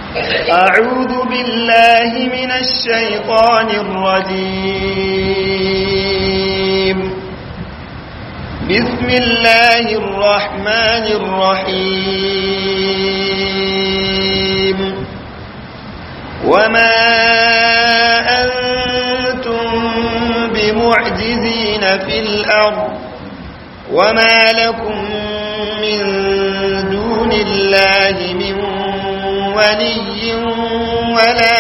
أعوذ بالله من الشيطان الرجيم بسم الله الرحمن الرحيم وما أنتم بمعجزين في الأرض وما لكم من دون الله من ولي ولا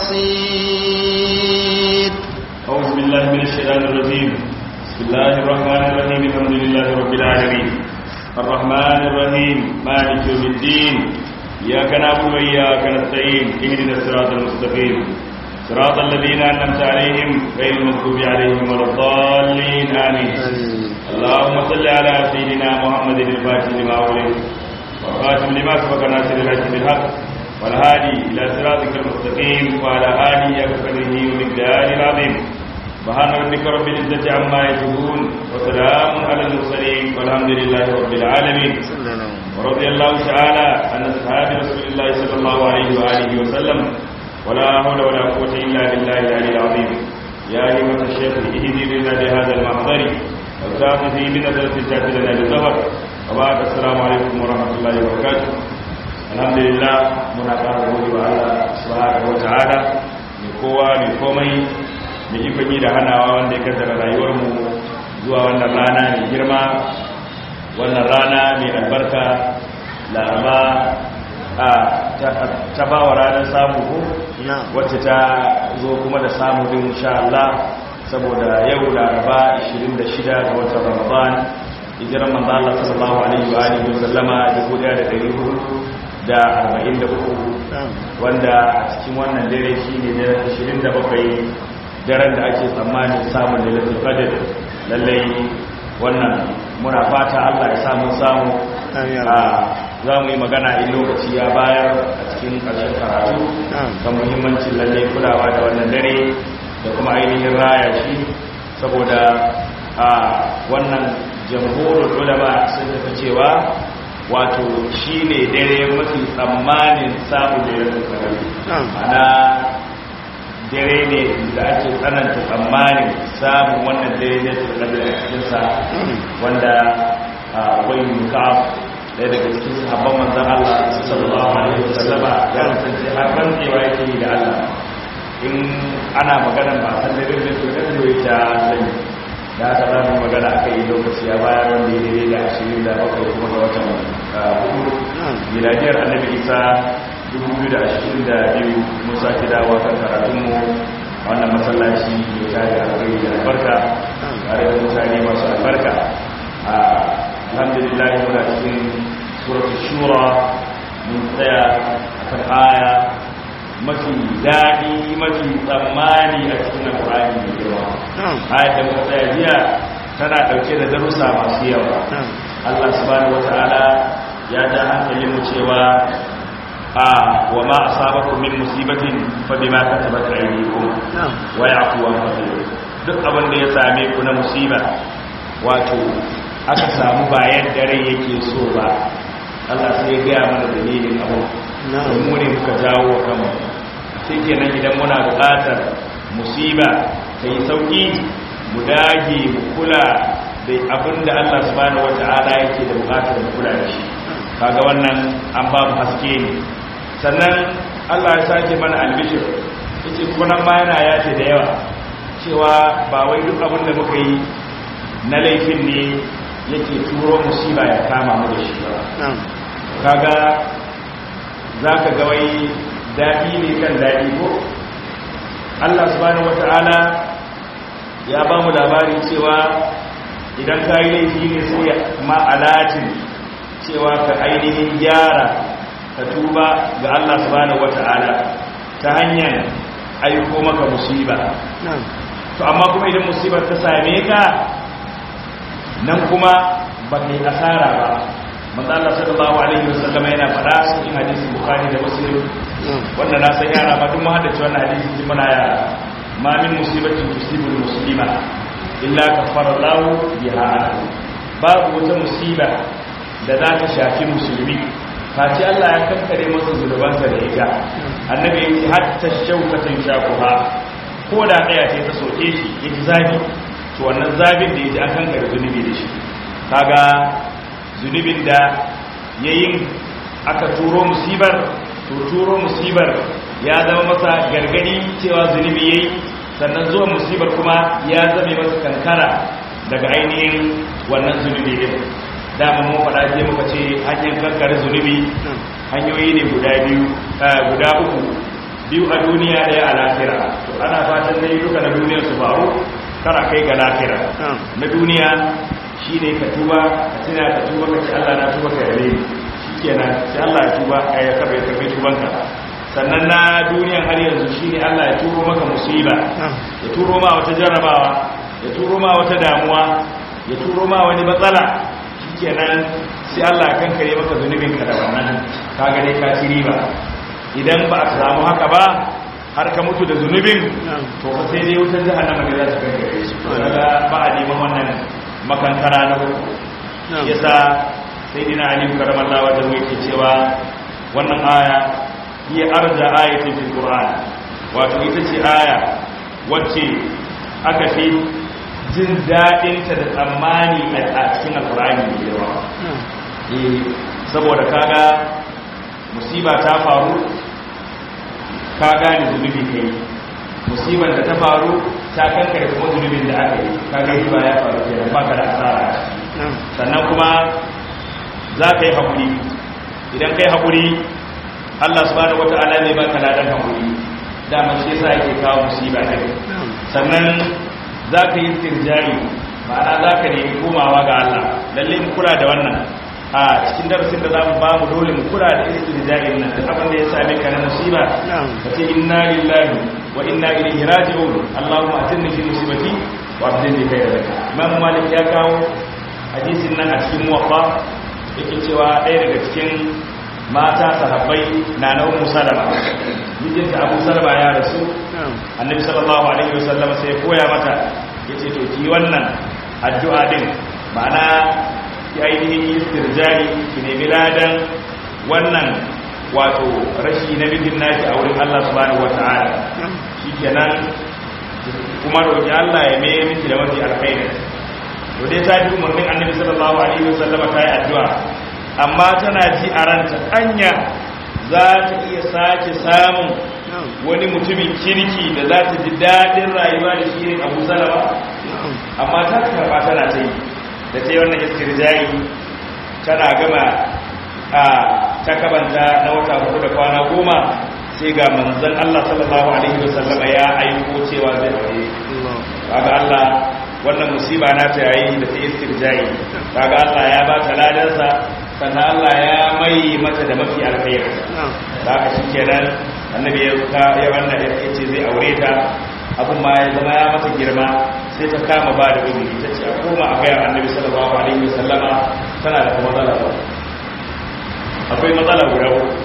نصير أعوذ بالله من الشيطان الرجيم بسم الله الرحمن الرحيم الحمد لله رب العالمين الرحمن الرحيم مالك يوم الدين إياك نعبد وإياك نستعين اهدنا الصراط المستقيم صراط الذين أنعمت عليهم غير المغضوب عليهم ولا الضالين آمين اللهم صل على سيدنا محمد الفاتح لما أغلق والخاتم لما سبق ناصر الحق بالحق والهادي إلى صراطك المستقيم وعلى آله وقدره ومقداره العظيم سبحان ربك رب العزة عما يصفون وسلام على المرسلين والحمد لله رب العالمين ورضي الله تعالى عن أصحاب رسول الله صلى الله عليه وآله وسلم ولا حول ولا قوة إلا بالله العلي العظيم يا أيها الشيخ اهدي لنا بهذا المحضر وساق في بنظرة تأتي لنا بالظهر وبعد السلام عليكم ورحمة الله وبركاته alhamdulillah muna ƙara gode wa Allah subhanahu wata'ala mai kowa mai komai mai ikon yi da hanawa wanda ya kaddara rayuwarmu zuwa wannan rana mai girma wannan rana mai albarka laraba a ta ba wa ranar samu ko wacce ta zo kuma da samu din insha Allah saboda yau laraba 26 ga watan ramadan hijiran manzo Allah sallallahu alaihi wa alihi wa sallama 1400 da arba'in da uku wanda a cikin wannan dare shi ne da ashirin da bakwai daren da ake tsammanin samun lalatul qadr lallai wannan muna fata Allah ya samu samu za mu yi magana in lokaci ya bayar a cikin ƙarshen karatu kan muhimmancin lallai kulawa da wannan dare da kuma ainihin raya shi saboda a wannan jamhurin ulama sun tafi cewa wato shi ne dare mafi tsammanin samun da yanzu sarari ana dare ne da ake tsananta tsammanin samun wannan dare ne su da a cikinsa wanda wani mukaf ɗaya daga cikin sahabban manzan Allah sallallahu alaihi wasallama ya kasance har rantsewa yake yi da Allah in ana maganar ba san dare ne su da ta sani da aka zama magana aka yi lokaci a bayan wanda ya daidai da ashirin da bakwai kuma ga watan hudu miladiyar annabi isa 2022 mun sake dawowa kan karatunmu a wannan masallaci mai tare da alkhairi da albarka tare da mutane masu albarka a alhamdulillah muna cikin suratul shura mun tsaya akan aya mafi daɗi mafi tsammani a cikin alƙur'ani mai girma ayat da muka tsaya jiya tana ɗauke da darussa masu yawa Allah subhanahu wata'ala ya ja hankalin mu cewa a wa ma asabakum min musibatin fa bima katabat aydikum wa ya'fu an kathir duk abin da ya same ku na musiba wato aka samu bayan dare yake so ba Allah sai ya gaya mana dalilin abu mu ne muka jawo kanmu sai kenan idan muna buƙatar musiba ta yi sauƙi mu dage mu kula da abin da Allah subhanahu wata'ala yake da buƙatar mu kula da shi kaga wannan an ba mu haske ne sannan Allah ya sake mana albishir yace kuma ma yana yace da yawa cewa ba wai duk abin da muka yi na laifin ne yake turo musiba ya kama mu da shi ba kaga zaka ga wai daɗi ne kan daɗi ko Allah subhanahu wata'ala ya ba mu labari cewa idan ka yi laifi ne sai ma'alatin cewa ka ainihin gyara ka tuba ga Allah subhanahu wata'ala ta hanyar aiko maka musiba to amma kuma idan musibar ta same ka nan kuma ba kai asara ba manzo Allah sallallahu alaihi wasallam yana faɗa cikin hadisi bukhari da muslim wanda na san yara ba duk mu haddace wannan hadisi ji muna yara ma min musibatin tusibul muslima illa kaffara Allah biha babu wata musiba da za ta shafi musulmi face Allah ya kankare masa zunubansa da ita annabi ya ce hatta shaukatan shakuha ko da ɗaya ce ta soke shi ya ji zafi to wannan zafin da ya ji an kankare zunubi da shi kaga zunubin da ya yin aka turo musibar to turo musibar ya zama masa gargadi cewa zunubi ya yi sannan zuwa musibar kuma ya zame masa kankara daga ainihin wannan zunubi din dama mun faɗa je muka ce hanyar kankare zunubi hanyoyi ne guda biyu guda uku biyu a duniya ɗaya a lafira to ana fatan dai duka na duniyar su faru kara kai ga lafira na duniya shi ne ka tuba ka tuna ka tuba ka ce Allah na tuba ka yare ni shikenan sai Allah ya tuba ka ya karbe karbe tubanka sannan na duniyan har yanzu shine Allah ya turo maka musiba ya turo ma wata jarrabawa ya turo ma wata damuwa ya turo ma wani matsala shikenan sai Allah ya kankare maka zunubin ka da wannan ka ga dai ka ci riba idan ba a samu haka ba har ka mutu da zunubin to fa sai dai wutar jahannama ne za ta kankare shi kaga ba a neman wannan makankara na uku yasa sai dina ali karamallahu wajhu yake cewa wannan aya hiya arja ayatin fil qur'an wato ita ce aya wacce aka fi jin dadin ta da tsammani a cikin alqur'ani mai yawa eh saboda kaga musiba ta faru ka gane zunubi kai musibar da ta faru ta kankare kuma zunubin da aka yi kaga yi ba ya faru kenan baka da asara sannan kuma za ka yi haƙuri idan ka yi haƙuri allah subhanahu wata'ala ne ba ka ladan haƙuri dama shi yasa yake kawo musiba ne sannan za ka yi stirjari ma'ana za ka nemi komawa ga allah lalle mu kula da wannan a cikin darasin da za mu ba mu dole mu kula da istirjari nan duk abin da ya same ka na musiba ka ce inna lillahi wa inna ilaihi raji'un allahumma atinni fi musibati wa abdini khayran imam malik ya kawo hadisin nan a cikin muwaffa yake cewa ɗaya daga cikin mata sahabbai na na ummu salama mijinta abu salama ya rasu annabi sallallahu alaihi wasallam sai koya mata yace to ki wannan addu'a din ma'ana ki ainihin istirjari ki nemi ladan wannan wato rashi na mijin naki a wurin Allah subhanahu wata'ala shikenan kuma roki Allah ya mai miki da mafi alkhairi to dai ta ji umarnin annabi sallallahu alaihi wasallam ta yi addu'a amma tana ji a ranta anya za ta iya sake samun wani mutumin kirki da za ta ji daɗin rayuwa da shi ne abu salama amma ta karɓa tana ta yi da ta yi wannan istirjari tana gama a ta kabanta na wata hudu da kwana goma sai ga manzon Allah sallallahu alaihi wasallama ya aiko cewa zai aure kaga Allah wannan musiba na ta yayi da ta istirjai kaga Allah ya ba ta ladansa sannan Allah ya mai mata da mafi alkhairi da haka shikenan annabi ya ka ya wannan ya ce zai aure ta abun ma ya zama ya mata girma sai ta kama ba da uzuri ta ce a koma a gaya annabi sallallahu alaihi wasallama tana da matsala akwai matsala guda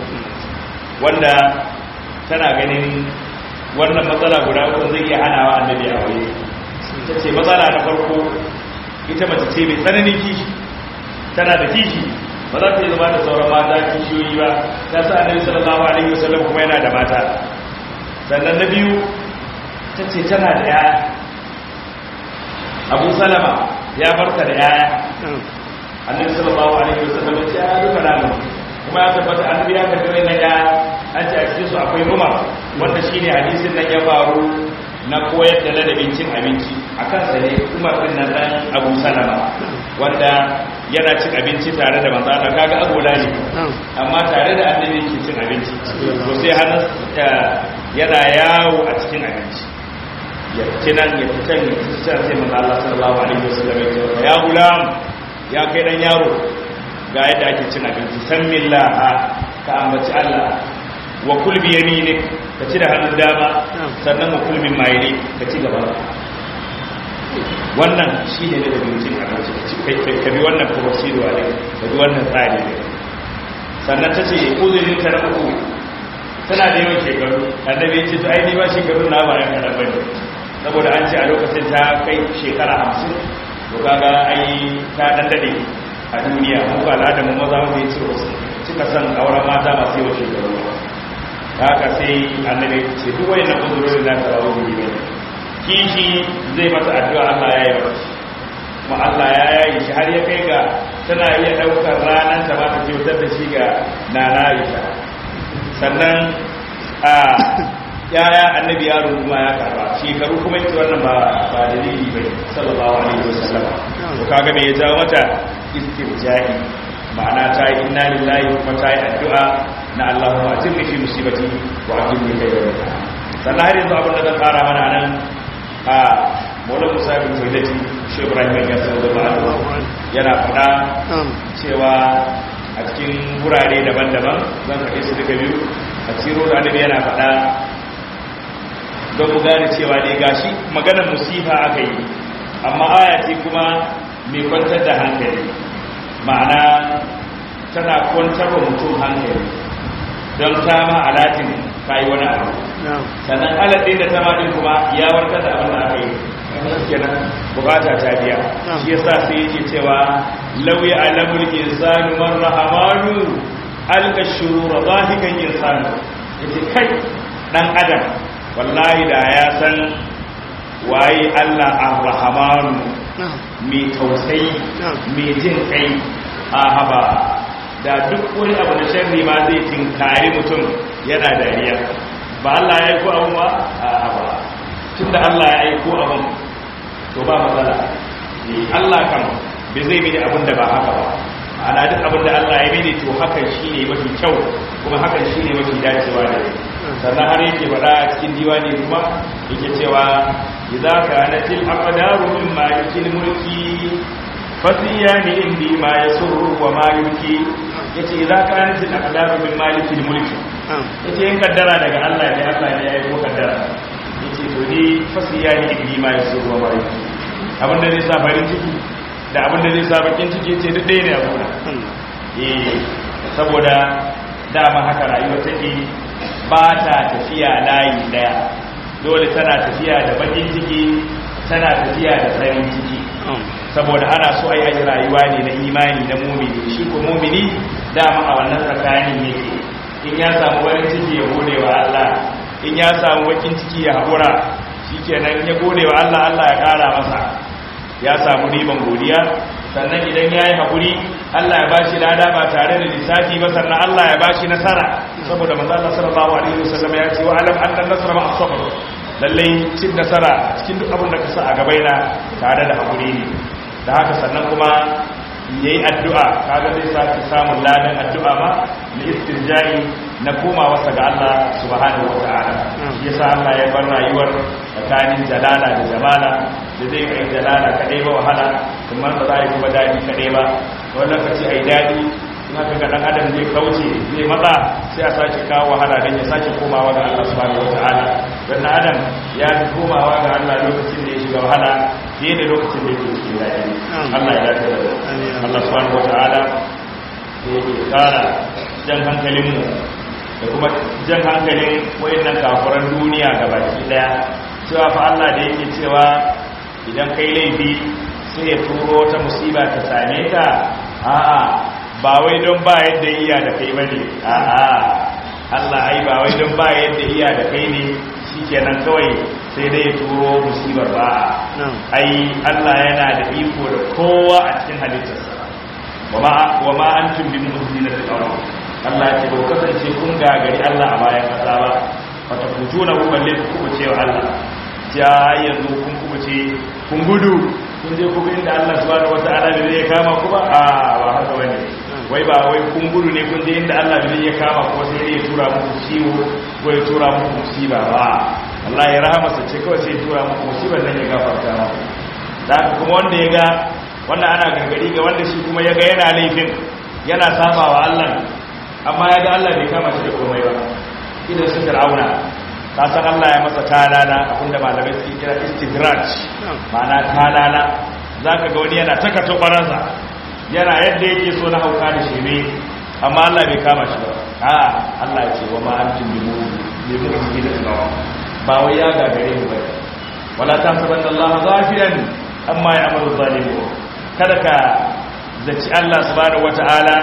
wanda tana ganin wannan matsala guda uku zai iya hanawa annabi a waye ta ce matsala na farko ita mace ce mai tsananin kishi tana da kishi ba za ta yi zama da sauran mata kishiyoyi ba ta sa annabi sallallahu alaihi wasallam kuma yana da mata sannan na biyu ta ce tana da yaya abu salama ya barka da yaya annabi sallallahu alaihi wasallam ya ce ya duka namu kuma ya tabbata annabi ya karbi wannan yaya an ce a cikin su akwai rumar wanda shine hadisin nan ya faru na koyar da ladabin cin abinci a kansa ne umar din nan dan abu salama wanda yana cin abinci tare da manzo Allah kaga agola ne amma tare da annabi yake cin abinci to sai hannun yana yawo a cikin abinci ya kinan ya fitan ya fitan sai manzo Allah sallallahu alaihi wasallam ya ce ya gulam ya kai dan yaro ga yadda ake cin abinci san millaha ka ambaci Allah wa kul bi yaminik ka ci da hannun dama sannan wa kul min mayli ka ci gaba wannan shi ne da bincin abinci ka bi wannan procedure ne ka bi wannan tsari ne sannan ta ce uzurin ta na uku tana da yawan shekaru annabi ya ce to ai ni ba shekaru na ba yan kadan bane saboda an ce a lokacin ta kai shekara hamsin to kaga ai ta dan dade a duniya mu ba al'ada mu maza mu yi ciro cika cika son auren mata masu yawan shekaru haka sai annabi ce duk wani na uzurorin na tarawo ne ne kishi zai masa addu'a Allah ya yi masa kuma Allah ya yayi shi har ya kai ga tana iya daukar ranar ta ba ta kyautar da shi ga nana Aisha sannan a yaya annabi yaro kuma ya karba shekaru kuma ita wannan ba ba dalili bai sallallahu alaihi wasallam to kaga me ya jawo mata istirja'i ma'ana ta yi inna lillahi kuma ta yi addu'a na Allahumma ajirni fi musibati wa ajirni kai da sannan har yanzu abin da zan fara mana nan a Maulana Musa bin Saidati Shi Ibrahim ya sanar da ba'adu yana faɗa cewa a cikin wurare daban-daban zan faɗe su duka biyu a ciro da annabi yana faɗa don mu gane cewa ne gashi maganar musifa aka yi amma aya ce kuma mai kwantar da hankali ma'ana tana kwantar wa mutum hankali don ta ma alatin ka yi wani abu sannan alatin da ta ma din kuma ya warkar da abin da aka yi kenan bukata ta biya shi yasa sai yake cewa lauyi alamul insanu man rahamanu alka shurura zahikan insanu yace kai dan adam wallahi da ya san waye Allah ar-rahmanu mai tausayi mai jin kai a haba da duk wani abu da sharri ma zai tinkari mutum yana dariya ba Allah ya aiko abun ba a haba tunda Allah ya aiko abun to ba matsala Allah kan bai zai mini abin da ba haka ba ana duk abin da Allah ya mini to hakan shine mafi kyau kuma hakan shine mafi dacewa da ni sannan har yake faɗa a cikin diwani kuma yake cewa idza kanatil aqdaru mimma yakil mulki fasiyani indi ma yasurru wa ma yuki yace idza kanatil aqdaru mimma yakil mulki yace in kaddara daga Allah ne Allah ne ya yi ko kaddara yace to ni fasiyani indi ma yasurru wa ma yuki abin da zai sa farin ciki da abin da zai sa bakin ciki yace duk ɗaya ne a gona eh saboda dama haka rayuwa take ba ta tafiya layi daya dole tana tafiya da bakin ciki tana tafiya da farin ciki saboda ana so ai aji rayuwa ne na imani na mumini shi ko mumini dama a wannan tsakanin yake in ya samu farin ciki ya gode wa Allah in ya samu bakin ciki ya haƙura shikenan ya gode wa Allah Allah ya ƙara masa ya samu riban godiya sannan idan ya yi haƙuri Allah ya bashi lada ba tare da lissafi ba sannan Allah ya bashi nasara saboda manzo Allah sallallahu alaihi wasallam ya ce wa alam anna nasra ma as-sabr lalle cin nasara cikin duk abin da ka sa a gabaina tare da haƙuri ne da haka sannan kuma yayi addu'a kaga zai saki samun ladan addu'a ma na istirja'i na komawa sa ga Allah subhanahu wataala shi yasa Allah ya bar rayuwar tsakanin jalala da jamala da zai kai jalala kadai ba wahala kuma ba za a yi kuma daɗi kadai ba wani lokaci a yi daɗi in haka ga ɗan adam zai kauce zai matsa sai a sake kawo wahala don ya sake komawa ga Allah subhanahu wata'ala don na adam ya fi komawa ga Allah lokacin da ya shiga wahala fiye da lokacin da yake cikin daɗi Allah ya dace da Allah subhanahu wata'ala da yake kara jan hankalinmu da kuma jan hankalin wayannan kafuran duniya gabaki daya cewa fa Allah da yake cewa idan kai laifi sai ya turo ta musiba ta same ka a'a ba wai don ba yadda iya da kai bane a'a Allah ai ba wai don ba yadda iya da kai ne shikenan kawai sai dai ya turo musibar ba ai Allah yana da iko da kowa a cikin halittarsa wa ma antum bi mu'minin da Allah ya ce ba kasance kun gagari Allah a bayan kasa ba wata kutuna ku balle ku kubuce wa Allah ja yanzu kun kubuce kun gudu kun je ku inda Allah subhanahu wata'ala bai zai kama ku ba a ba haka bane wai ba wai kun gudu ne kun je inda Allah bai zai kama ku sai dai ya tura muku ciwo ko ya tura muku musiba ba Allah ya rahama sa ce kawai sai ya tura muku musibar nan ya gafarta muku da kuma wanda ya ga wannan ana gargadi ga wanda shi kuma ya ga yana laifin yana sabawa Allah amma ya ga Allah bai kama shi da komai ba idan su fir'auna ta san Allah ya masa talala abinda malamai suke kira istidraj ma'ana talala zaka ga wani yana taka tobaransa yana yadda yake so na hauka da sheme amma Allah bai kama shi ba a Allah ya ce wa ma antum bi mu'minin da tsawa ba wai ya gagare mu ba wala tahsabanna Allah ghafilan amma ya'malu zalimun kada ka zaci Allah subhanahu wata'ala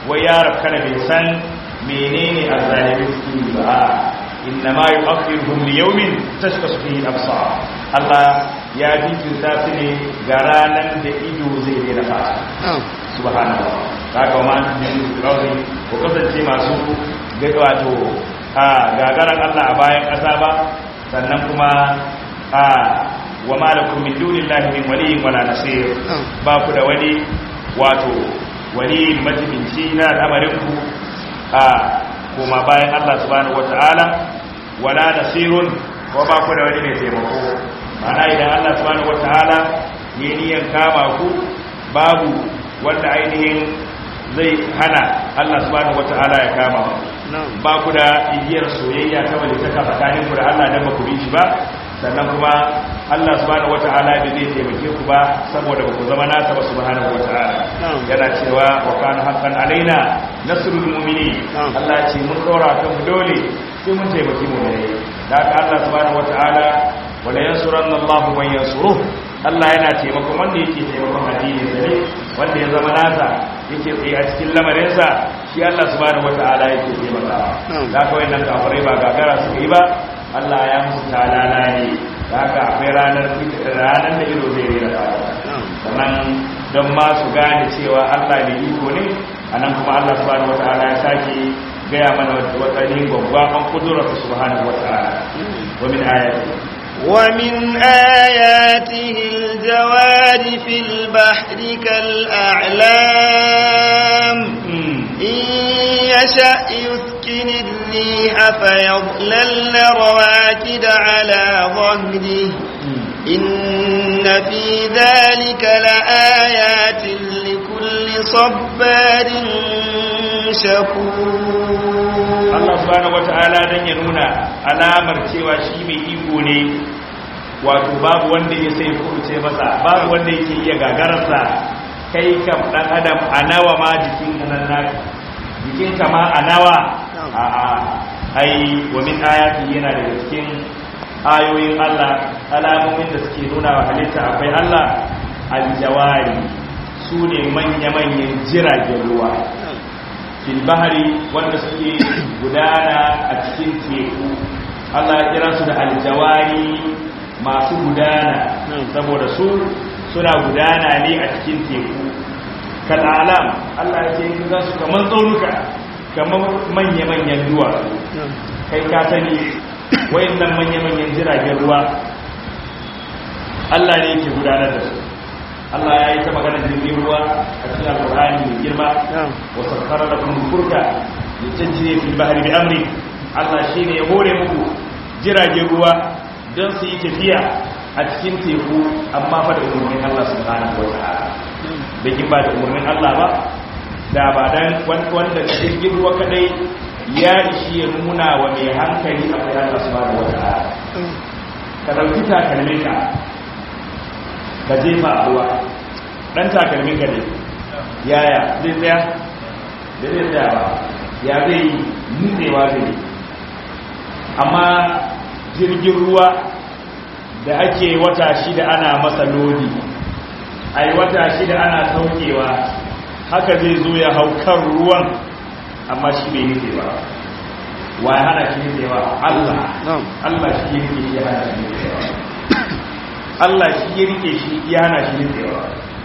wai ya rafkana bai san menene azzalimin suke yi ba inna ma yu'akhiruhum li yawmin tashkhasu fihi al-absar Allah ya jinkirta su ne ga ranar da ido zai daina fata subhanallah kaga ma min rawi ko kasance masu wato a gagaran Allah a bayan ƙasa ba sannan kuma a wa malakum min dunillahi min waliyyin wala nasir ba ku da wani wato wali majibinci na al'amarin ku a kuma bayan Allah subhanahu wata'ala wala nasirun ko ba ku da wani mai taimako ma'ana idan Allah subhanahu wata'ala ya niyan kama ku babu wanda ainihin zai hana Allah subhanahu wata'ala ya kama ku ba ku da igiyar soyayya ta walitaka tsakanin ku da Allah dan ba ku bi shi ba sannan kuma Allah subhanahu wata'ala bai zai taimake ku ba saboda ba ku zama nasa ba subhanahu wata'ala yana cewa wa kana haqqan alaina nasrul mu'minin Allah ce mun dora kan mu dole sai mun taimaki mu ne da haka Allah subhanahu wata'ala wala yansuranna Allahu man yansuruh Allah yana taimakon wanda yake taimakon addinin sa ne wanda ya zama nasa yake tsaye a cikin lamarinsa shi Allah subhanahu wata'ala yake taimakawa da haka wayannan kafirai ba gagara suka yi ba Allah ya musu talala ne da haka akwai ranar ranar da ido zai rera fata sannan don ma su gane cewa Allah ne iko ne anan kuma Allah subhanahu wata'ala ya sake gaya mana wadannan gwagwaban kudurarsa subhanahu wata'ala wa min ayati ومن آياته الجوار في البحر كالأعلام إن يشأ يسكن الريح فيظللن رواكد على ظهره إن في ذلك لآيات لكل صبار شكور Allah subhanahu wata'ala dan ya nuna alamar cewa shi mai iko ne wato babu wanda ya sai kuruce masa babu wanda yake iya gagararsa kai kam dan adam a nawa ma jikin nan naka jikin ka ma a nawa a a ai wa min ayati yana daga cikin ayoyin Allah alamomin da suke nuna wa halitta akwai Allah aljawari su ne manya-manyan jiragen ruwa fil bahari wanda suke gudana a cikin teku Allah ya kira su da aljawari masu gudana saboda su suna gudana ne a cikin teku kal alam Allah ya ce za su kamar tsaunuka kamar manya-manyan duwatsu kai ka sani wayannan manya-manyan jiragen ruwa Allah ne yake gudanar da su Allah ya yi ta magana jirgin ruwa a cikin alkur'ani mai girma wa sakkara da kuma furka ya cancine fil bahri bi amri Allah shine ya hore muku jiragen ruwa don su yi tafiya a cikin teku amma fa da umarnin Allah subhanahu wa ta'ala da kin ba da umarnin Allah ba da ba dan wanda jirgin ruwa kadai ya ishi ya nuna wa mai hankali akwai Allah subhanahu wa ta'ala ka dauki takalmin ka ka jefa a ruwa ɗan takalmin ka ne yaya zai tsaya da zai tsaya ba ya zai nutsewa zai amma jirgin ruwa da ake wata shida ana masa lodi a yi wata shida ana saukewa haka zai zo ya hau kan ruwan amma shi bai nutse ba wa ya hana shi nutsewa Allah Allah shi ya nutse shi ya hana shi nutsewa Allah shi ya rike shi ya hana shi nutsewa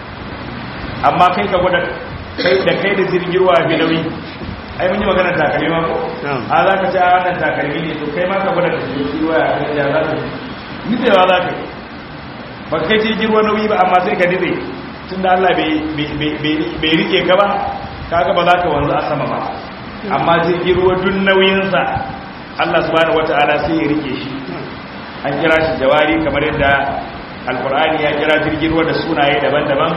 amma kai ka gwada kai da kai da jirgin ruwa fi nauyi ai mun yi magana takalmi ma ko a za ka ci a wannan takalmi ne to kai ma ka gwada da jirgin ruwa ya kai da za ka nutsewa za ka yi ba kai jirgin ruwa nauyi ba amma sai ka nutse tun da Allah bai rike ka ba kaga ba za ka wanzu a sama ba amma jirgin ruwa duk nauyinsa Allah subhanahu wata'ala sai ya rike shi an kira shi jawari kamar yadda alkur'ani ya kira jirgin ruwa da sunaye daban-daban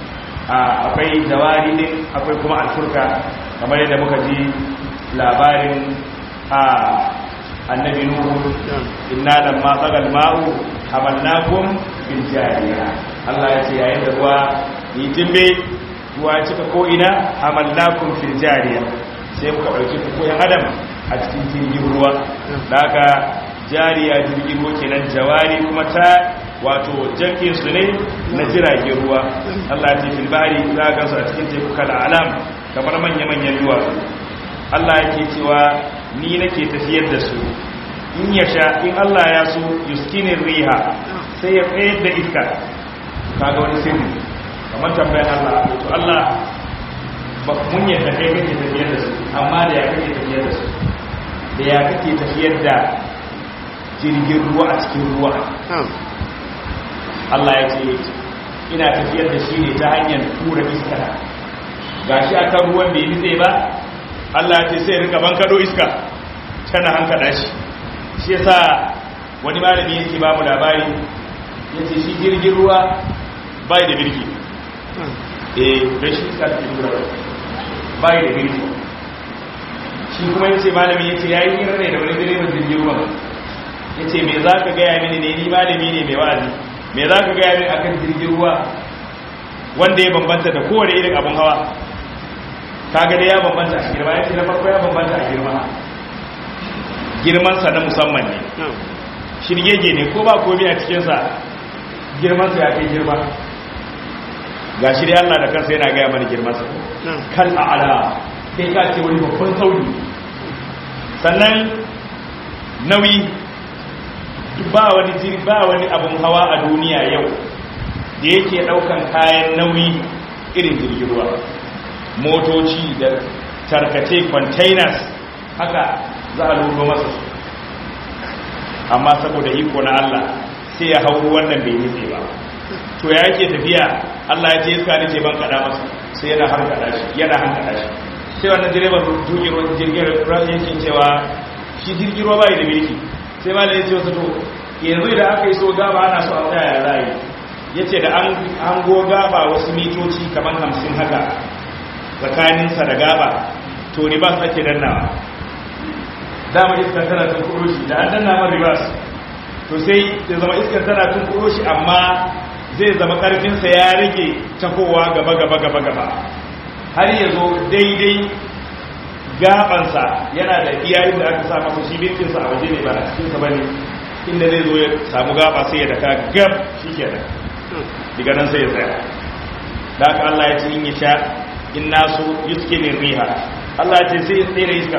akwai jawari ne akwai kuma alfurka kamar yadda muka ji labarin a annabi nuhu inna lamma tsagal ma'u hamalnakum bil jariya Allah ya ce yayin da ruwa yi jimbe ruwa cika ko ina hamalnakum fil jariya sai muka dauki ku yan adam a cikin jirgin ruwa da haka jariya jirgin ruwa kenan jawari kuma ta wato jankin su ne na jiragen ruwa Allah ya ce fil bari za ga su a cikin teku kala alam kamar manya-manyan duwatsu Allah yake cewa ni nake tafiyar da su in ya sha in Allah ya so yuskinin riha sai ya tsayar da iska kaga wani sirri kamar tambayar Allah to Allah ba mun yadda kai kake tafiyar da su amma da ya kake tafiyar da su da ya kake tafiyar da jirgin ruwa a cikin ruwa Allah ya ce ina tafiyar da shi ne ta hanyar tura iska ga shi akan ruwan bai nitse ba Allah ya ce sai rika bankado iska tana hankada shi shi yasa wani malami yake ba mu labari yace shi jirgin ruwa bai da birki eh don shi iska take tura bai da birki shi kuma yace malami yace yayi hira ne da wani direban jirgin ruwa yace me zaka ga ya mini ne ni malami ne mai wa'azi me zaka ga ya mini akan jirgin ruwa wanda ya bambanta da kowane irin abun hawa kaga dai ya bambanta a girma yace na farko ya bambanta a girma girman sa na musamman ne shirgege ne ko ba komai a cikin sa girman sa ya kai girma gashi dai Allah da kansa yana ga mana girman sa kan a'ala kai ka ce wani babban sauri sannan nauyi ba wani jiri ba wani abun hawa a duniya yau da yake daukan kayan nauyi irin jirgin ruwa motoci da tarkace containers haka za a lura masa su amma saboda iko na Allah sai ya hau wannan bai nitse ba to ya yake tafiya Allah ya ce iska ne ce ban kada masa sai yana hankada shi yana hankada shi sai wannan direban jirgin ruwa yake cewa shi jirgin ruwa bai da birki sai ma da ya ce wasu to yanzu idan aka yi so gaba ana so a tsaya ya rayu ya ce da an go gaba wasu mitoci kamar hamsin haka tsakaninsa da gaba to ribas ake dannawa dama iskar tana tun kuro shi da an danna man ribas to sai ya zama iskar tana tun kuro shi amma zai zama karfinsa ya rage takowa gaba gaba gaba gaba har ya zo daidai gabansa yana da iyayen da aka sa masa shi bincinsa a waje ne ba a cikinsa ba ne inda zai zo ya samu gaba sai ya daka gab shi ke da diga nan sai ya tsaya da aka Allah ya ce in ya sha in nasu yuske ne riha Allah ya ce sai ya tsere iskar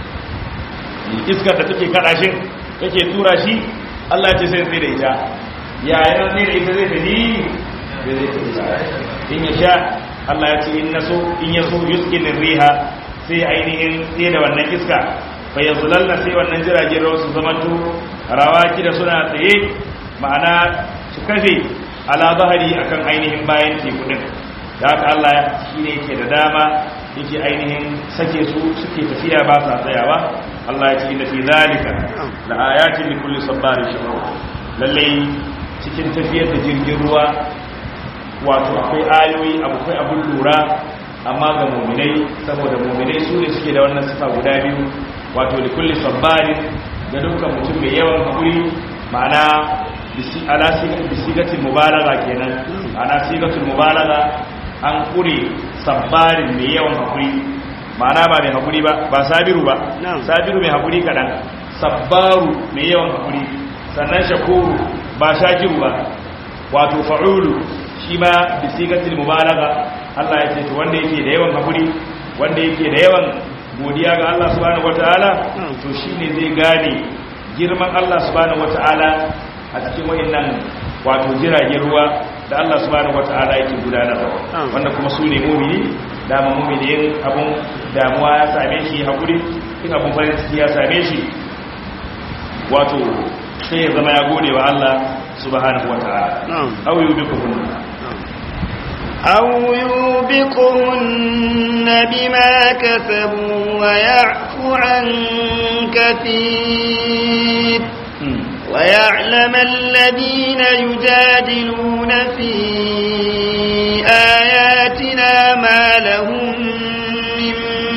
iskar da take kada shi take tura shi Allah ya ce sai ya tsere ita ya yana tsere ita zai tafi zai tafi in ya sha Allah ya ce in naso in ya so yuske ne riha sai ainihin tsaye da wannan iska fa yazlalna sai wannan jiragen ruwa su zamanto rawaki da suna tsaye ma'ana su kafe ala zahari akan ainihin bayan teku din da haka Allah shine yake da dama yake ainihin sake su suke tafiya ba sa tsayawa Allah ya ce inna fi zalika la ayatin li kulli sabarin shakur lalle cikin tafiyar da jirgin ruwa wato akwai ayoyi akwai abun lura amma ga muminai saboda muminai su ne suke da wannan sifa guda biyu wato da kulli sabbarin ga dukkan mutum mai yawan hakuri ma'ana ala bisigatul mubalaga kenan ma'ana sigatul mubalaga an kure sabbarin mai yawan hakuri ma'ana ba mai hakuri ba ba sabiru ba sabiru mai hakuri kadan sabbaru mai yawan hakuri sannan shakuru ba shakiru ba wato fa'ulu shi ma bisigatul mubalaga Allah ya ce to wanda yake da yawan hakuri wanda yake da yawan godiya ga Allah subhanahu wataala to shine zai gane girman Allah subhanahu wataala a cikin wayannan wato jiragen ruwa da Allah subhanahu wataala yake gudanarwa wanda kuma su ne mu'mini dama mu'mini yin abun damuwa ya same shi hakuri in abun farin ciki ya same shi wato sai ya zama ya gode wa Allah subhanahu wataala au yubikum أو يوبقهن بما كسبوا ويعفو عن كثير ويعلم الذين يجادلون في آياتنا ما لهم من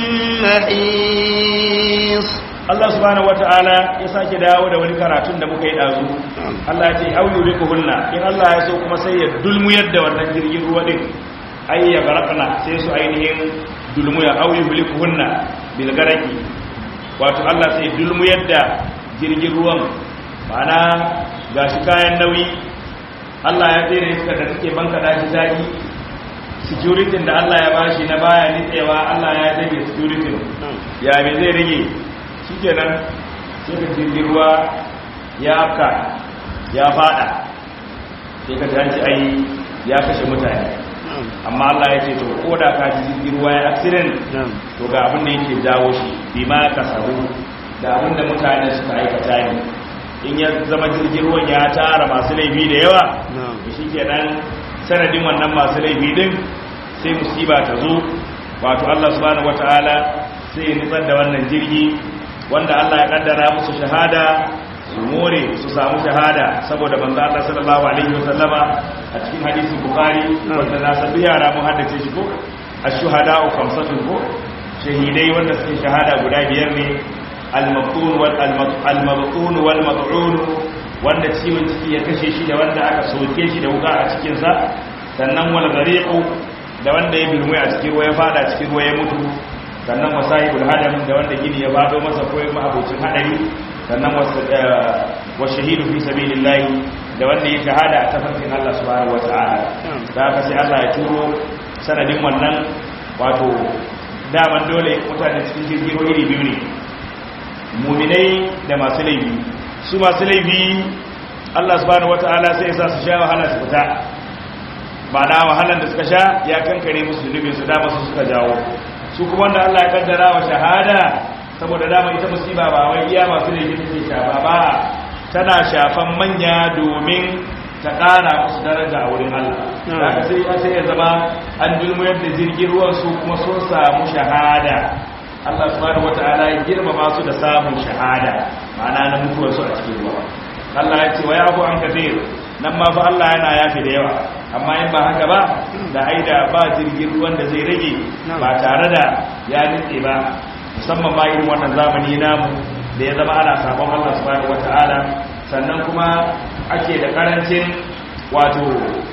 محيص Allah subhanahu wata'ala ya sake dawo da wani karatun da muka yi dazu Allah ya ce au yurikuhunna in Allah ya so kuma sai ya dulmuyar da wannan jirgin ruwa din ai ya garakana sai su ainihin dulmuya au yurikuhunna bil garaki wato Allah sai dulmuyar da jirgin ruwan ma'ana gashi kayan nauyi Allah ya tsere iska da take banka da shi zaki security da Allah ya bashi na baya nitsewa Allah ya dage security ya me zai rage shikenan sai ka jirgin ruwa ya afka ya fada sai ka ji ai ya kashe mutane amma Allah ya ce to ko da ka ji jirgin ruwa ya accident to ga abin da yake jawo shi bima kasabu da abin da mutane suka aikata ne in ya zama jirgin ruwan ya tara masu laifi da yawa to shikenan sanadin wannan masu laifi din sai musiba ta zo wato Allah subhanahu wataala sai ya nutsar da wannan jirgi wanda Allah ya kaddara musu shahada su more su samu shahada saboda manzo Allah sallallahu alaihi wasallama a cikin hadisin bukhari wanda na san yara mun haddace shi ko ash-shuhada'u khamsatun ko shahidai wanda suke shahada guda biyar ne al-maqtun wal al-mabtun wal mad'un wanda ciwon ciki ya kashe shi da wanda aka soke shi da wuka a cikin sa sannan wal ghariqu da wanda ya bilmu a cikin ruwa ya fada cikin ruwa ya mutu sannan masahibul hadam da wanda gini ya fado masa ko ya abocin hadari sannan wa shahidu fi sabilillahi da wanda ya shahada a tafarkin Allah subhanahu wata'ala da haka sai Allah ya turo sanadin wannan wato daman dole mutane cikin jirgin iri biyu ne muminai da masu laifi su masu laifi Allah subhanahu wata'ala sai ya sa su sha wahala su fita ba na wahalan da suka sha ya kankare musu zunubin su dama su suka jawo su kuma wanda Allah ya kaddara wa shahada saboda dama ita musiba ba wai iya masu laifi take shafa ba tana shafan manya domin ta ƙara musu daraja a wurin Allah daga sai sai ya zama an dulmuyar da jirgin ruwan su kuma sun samu shahada Allah subhanahu wataala ya girmama su da samun shahada ma'ana na mutuwar su a cikin ruwa Allah ya ce wa yafu an kafir nan ma fa Allah yana yafi da yawa amma in ba haka ba da aida ba jirgin ruwan da zai rage ba tare da ya nitse ba musamman ma irin wannan zamani namu da ya zama ana sabon Allah subhanahu wata'ala sannan kuma ake da karancin wato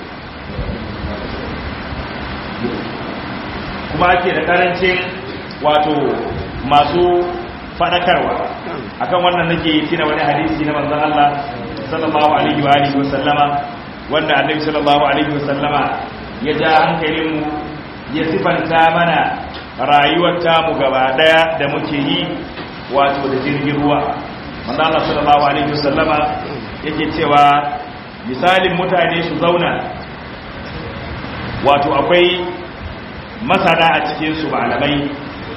kuma ake da karancin wato masu fadakarwa akan wannan nake tina wani hadisi na manzon Allah sallallahu alaihi wa alihi wa sallama wanda annabi sallallahu alaihi wa sallama ya ja hankalinmu ya sifanta mana rayuwar tamu gaba daya da muke yi wato da jirgin ruwa manzo Allah sallallahu alaihi wasallama yake cewa misalin mutane su zauna wato akwai masana a cikin su malamai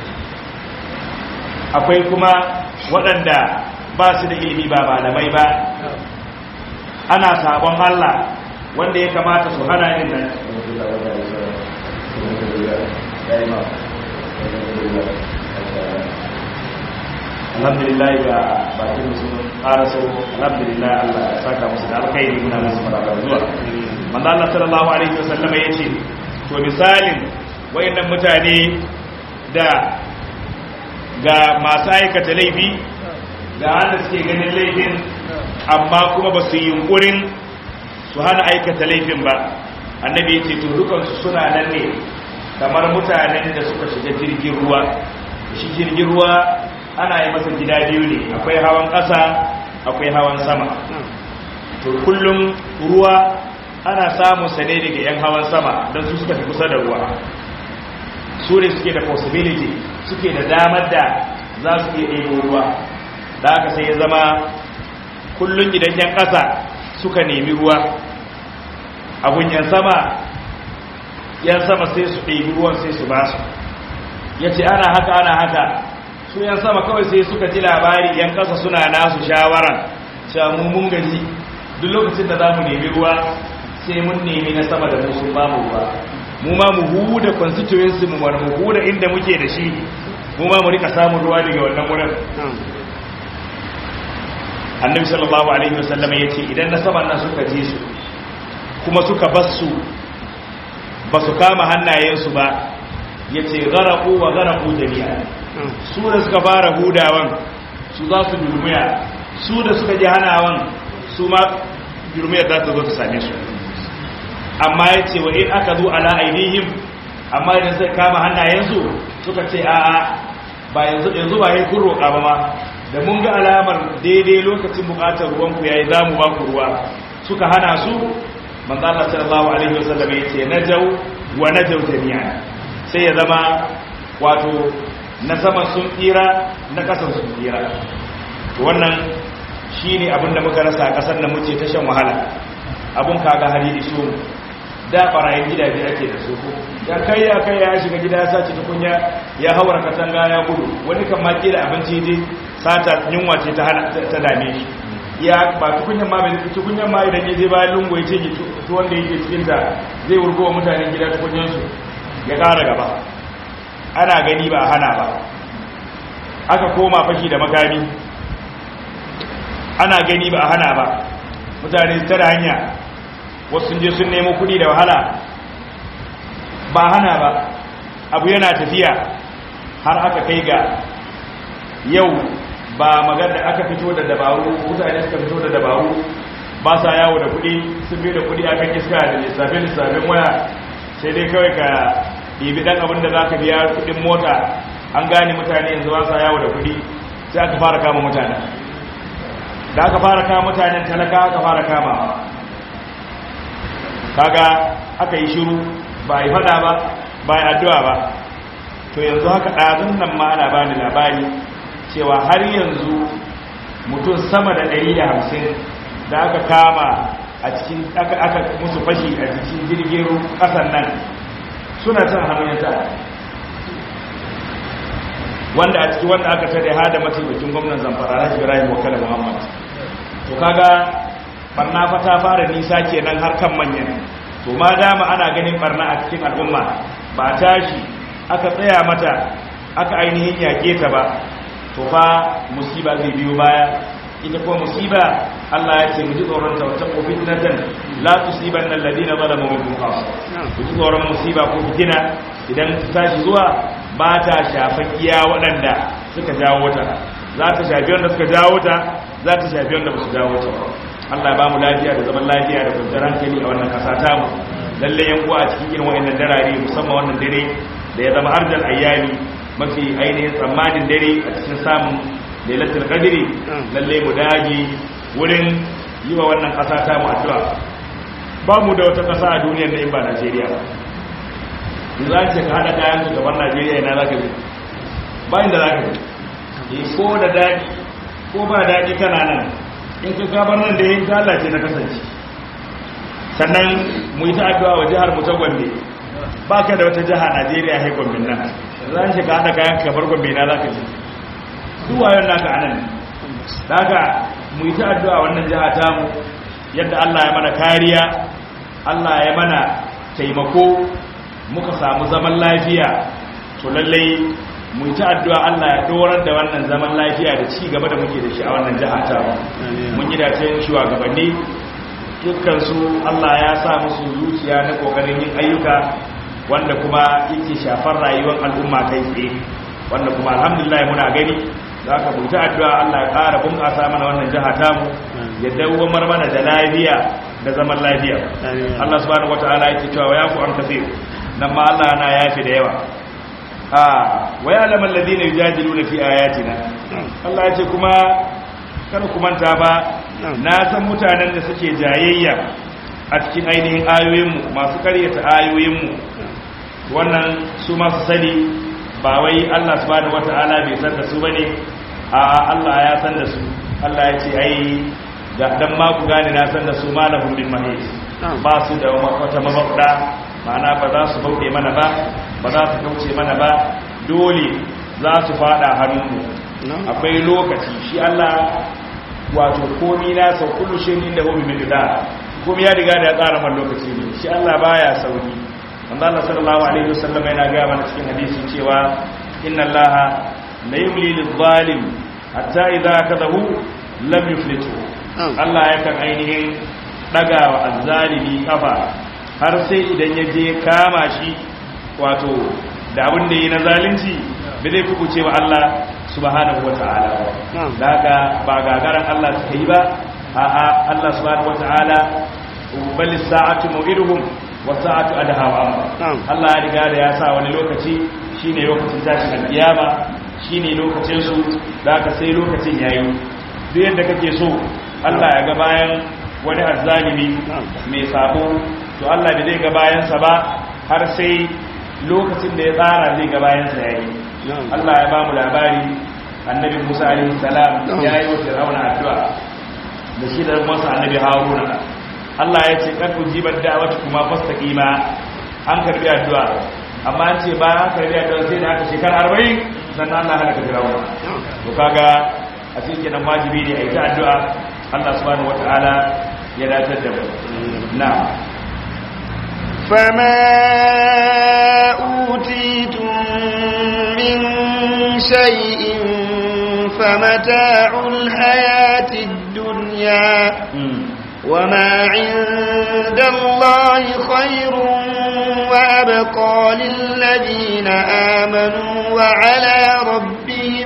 akwai kuma waɗanda ba su da ilimi ba malamai ba ana sabon Allah wanda ya kamata su hana yin nan alhamdulillah ga bakin musu ƙara so alhamdulillah Allah ya saka musu da alkhairi muna musu maraba zuwa manzo Allah sallallahu alaihi wasallam yace to misalin wayannan mutane da ga masu aikata laifi da wanda suke ganin laifin amma kuma ba su yi yunkurin su hana aikata laifin ba annabi yace to dukansu suna nan ne kamar mutanen da suka shiga jirgin ruwa shi jirgin ruwa ana yi masa gida biyu ne akwai hawan ƙasa akwai hawan sama to kullum ruwa ana samun sa ne daga 'yan hawan sama don su suka fi kusa da ruwa su ne suke da possibility suke da damar da za su iya ɗebo ruwa da aka sai ya zama kullum idan 'yan ƙasa suka nemi ruwa abun 'yan sama 'yan sama sai su ɗebi ruwan sai su ba su ya ce ana haka ana haka su yan sama kawai sai suka ji labari yan kasa suna nasu shawaran cewa mu mun gaji duk lokacin da za mu nemi ruwa sai mun nemi na sama da mu sun ba mu ruwa mu ma mu huda constituency mu mu huda inda muke da shi mu ma mu rika samun ruwa daga wannan wurin annabi sallallahu alaihi wasallam ya ce idan na saman nan suka ji su kuma suka basu ba su kama hannayensu ba ya ce garaku wa garaku jami'a su da suka fara hudawan su za su durmiya su da suka ji hanawan su ma durmiyar za ta zo ta same su amma ya ce wa in aka zo ala ainihin amma idan sai kama hannayensu suka ce a'a ba yanzu yanzu ba yin kun roƙa ba ma da mun ga alamar daidai lokacin buƙatar ruwanku yayi za mu ba ku ruwa suka hana su manzo Allah sallallahu alaihi wasallam ya ce najau wa najaw jami'an sai ya zama wato na sama sun tsira na kasan sun tsira to wannan shine abin da muka rasa a kasar nan muke ta shan wahala abun kaga hali iso da barayin gidaje ake da su ya kai ya kai ya shiga gida ya sace tukunya ya haura katanga ya gudu wani kan ma da abinci je sata yunwa ce ta hana ta dame shi ya ba tukunyan ma bai tukunyan ma idan ya je bayan lungu ya ce to wanda yake cikin ta zai wurgo wa mutanen gida tukunyan su ya ƙara gaba ana gani ba hana ba aka koma fashi da makami ana gani ba hana ba mutane tara hanya wasu sun je sun nemo kudi da wahala ba hana ba abu yana tafiya har aka kai ga yau ba magana aka fito da dabaru mutane suka fito da dabaru ba sa yawo da kudi sun bi da kudi akan iska da lissafin lissafin waya sai dai kawai ka ɗibi ɗan abin da za ka biya kudin mota an gane mutane yanzu ba sa yawo da kudi sai aka fara kama mutane da aka fara kama mutanen talaka aka fara kama kaga aka yi shiru ba yi fada ba ba yi addu'a ba to yanzu haka ɗazun nan ma ana bani labari cewa har yanzu mutum sama da 150 da aka kama a cikin aka aka musu fashi a cikin jirgin ƙasan nan suna can hannun yanta wanda a ciki wanda aka tare hada mataimakin gwamnan zamfara na ibrahim wakala muhammad to kaga barna fa ta fara nisa kenan har kan manyan to ma dama ana ganin barna a cikin al'umma ba tashi aka tsaya mata aka ainihin yake ta ba to fa musiba zai biyo baya ita kuma musiba Allah ya ce mu ji tsoron ta wata fitnatan la tusibanna alladhina zalamu minkum khassa ku ji tsoron musiba ko fitina idan ta tashi zuwa ba ta shafan iya waɗanda suka jawo ta za ta shafi wanda suka jawo ta za ta shafi wanda ba su jawo ta ba Allah ba mu lafiya da zaman lafiya da kwanciyar hankali a wannan kasa ta mu lalle yan uwa a cikin irin wayannan darare musamman wannan dare da ya zama arjal ayyami mafi ainihin tsammanin dare a cikin samun lailatul qadri lalle mu dage wurin yi wa wannan kasa ta mu addu'a ba mu da wata kasa a duniyar da in ba Najeriya ba yanzu an ce ka hada kayan su gaban Najeriya ina zaka je ba inda zaka je ko da dadi ko ba dadi kana nan in ka gabar nan da yin lalace na kasance sannan mu yi ta addu'a wa jihar mu ta gombe ba ka da wata jiha najeriya hai gombe nan za shi ka haɗa kayan kamar gombe na za ka ji duwayon naka anan da haka mu yi ta addu'a wannan jiha ta mu yadda allah ya mana kariya allah ya mana taimako muka samu zaman lafiya to lallai mu yi ta addu'a Allah ya dorar da wannan zaman lafiya da ci gaba da muke da shi a wannan jiha ta mun yi dacen shugabanni dukkansu Allah ya sa musu zuciya na kokarin yin ayyuka wanda kuma yake shafar rayuwar al'umma kai tsaye wanda kuma alhamdulillah muna gani za ka buta addu'a Allah ya ƙara bunƙasa mana wannan jiha ta mu ya dawwamar mana da lafiya da zaman lafiya Allah subhanahu wataala yake cewa ya ku an kasir nan ma Allah yana yafi da yawa wa ya'lamu alladhina yujadiluna fi ayatina Allah ya ce kuma kar ku manta ba na san mutanen da suke jayayya a cikin ainihin ayoyinmu masu karyata ayoyinmu wannan su masu sani ba wai Allah subhanahu wata'ala bai san da su bane a Allah ya san da su Allah ya ce ai ga dan ma ku gane na san da su malahum bin mahis ba su da wata mabauda ma'ana ba za su bauɗe mana ba ba za su kauce mana ba dole za su fada hannunmu akwai lokaci shi Allah wato komi na sau kullu shi inda hu bi da komi ya riga da ya tsara man lokaci ne shi Allah baya sauri manzo Allah sallallahu alaihi wasallam yana ga mana cikin hadisi cewa inna Allah la yumli lil zalim hatta idza kadahu lam yuflitu Allah yakan ainihin daga wa azzalimi kafa har sai idan ya je kama shi wato da abin da yi na zalunci bai zai kuku cewa Allah subhanahu wata'ala da haka ba gagaran Allah suka yi ba a'a Allah subhanahu wata'ala bal sa'atu mu'iduhum wa sa'atu adha wa amma Allah ya riga da ya sa wani lokaci shine lokacin tashin alkiyama shine lokacin su da haka sai lokacin yayi duk yadda kake so Allah ya ga bayan wani azzalimi mai sabo to Allah bai zai ga bayansa ba har sai lokacin da ya tsara zai ga bayansa ya yi Allah ya ba mu labari annabi Musa alaihi salam ya yi wa Fir'auna addu'a da shi da masa annabi Haruna Allah ya ce kan ujibar da'wati kuma fastaqima an karbi addu'a amma an ce bayan an karbi addu'a sai da aka shekara 40 sannan Allah halaka Fir'auna to kaga a cikin kenan wajibi ne a yi ta addu'a Allah subhanahu wataala ya datar da mu na'am فما أوتيتم من شيء فمتاع الحياة الدنيا وما عند الله خير وأبقى للذين آمنوا وعلى ربهم